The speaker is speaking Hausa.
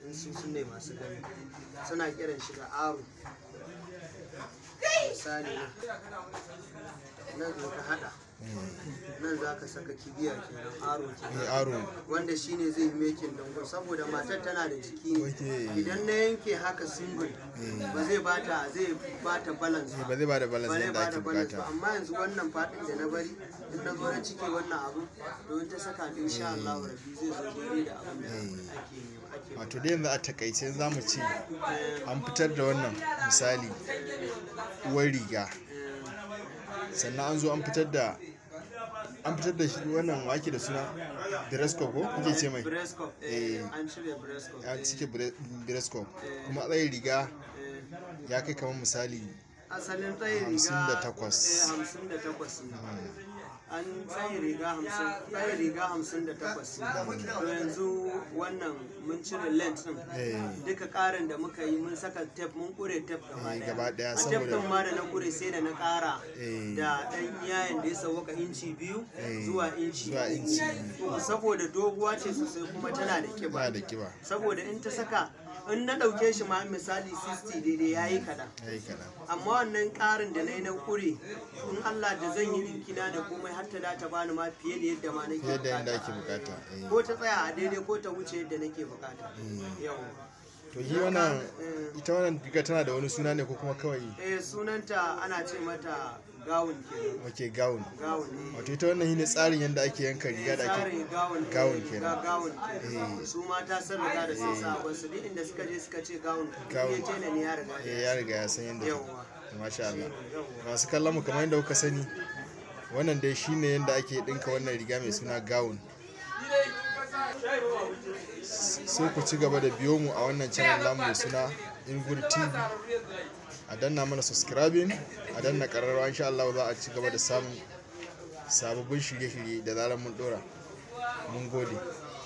in su sun ne masu gani suna kiran shi da aro misali nan nan zo ka hada nan za ka saka kibiya kenan aro eh kenan aro wanda shine zai yi mekin dangon saboda matar tana da jiki ne Okay. idan na yanke haka single ba zai bata zai bata balance ba zai ba da balance ba zai yadda ake bata balance ba bukata amma yanzu wannan fadin da na bari in na zo na cike wannan abu to in ta saka din insha Allah rabbi zai zo daidai da abin da ake yi ake wato dai yanzu a takaice za mu ce an fitar da wannan misali uwar riga sannan an zo an fitar da an fitar da shi wannan wake da suna Bresco ko kuke ce mai Brescop Eh. eh an shirya Brescop ya eh, cike Bresco kuma tsayin riga eh. ya kai kamar misali asalin tsayin riga Hamsin da takwas. eh, hamsin da takwas ne an tsayin riga hamsin tsayin riga hamsin da takwas ne to yanzu wannan mun cire length din eh, duka karin da muka yi mun saka tape mun kure tape gaba Eh, daya gaba daya a tape saboda- din ma da na kure sai da na kara Eh. da dan iyayen da ya sauka inci biyu Eh, zuwa inci zuwa inci uku saboda doguwa ce sosai kuma tana da ba kiba da kiba saboda in ta saka in na dauke shi ma misali 60 daidai yayi kadan ya yi kaɗan amma wannan karin da na yi na kure in Allah da zan yi rinkina da komai har ta da ta bani ma fiye da yadda ma nake fiye da yadda ake bukata bukata eh. ko ta tsaya a daidai ko ta wuce yadda nake bukata yau to yi wannan ita wannan riga tana da wani suna ne ko kuma kawai eh sunanta ana ce mata gawun kenan wake gown gawun ne wato ita wannan shine tsarin yadda ake yanka riga da ake tsarin gawun gawun eh, kenan. ga- gawun kenan Eh. su mata sun riga da sun sa ba su duk inda suka je suka ce gawun Gawun. ya ce ne ya riga da eh, ya riga ya san yadda Yawwa. masha Allah Yawwa. masu kallon mu kamar yadda kuka sani wannan dai shine yadda ake dinka wannan riga mai suna gown sai ku ci gaba da biyo mu a wannan channel namu mai suna Ingur TV a danna mana subscribing a danna kararrawa insha Allah za a ci gaba da samun sababbin shirye-shirye da zarar mun dora mun gode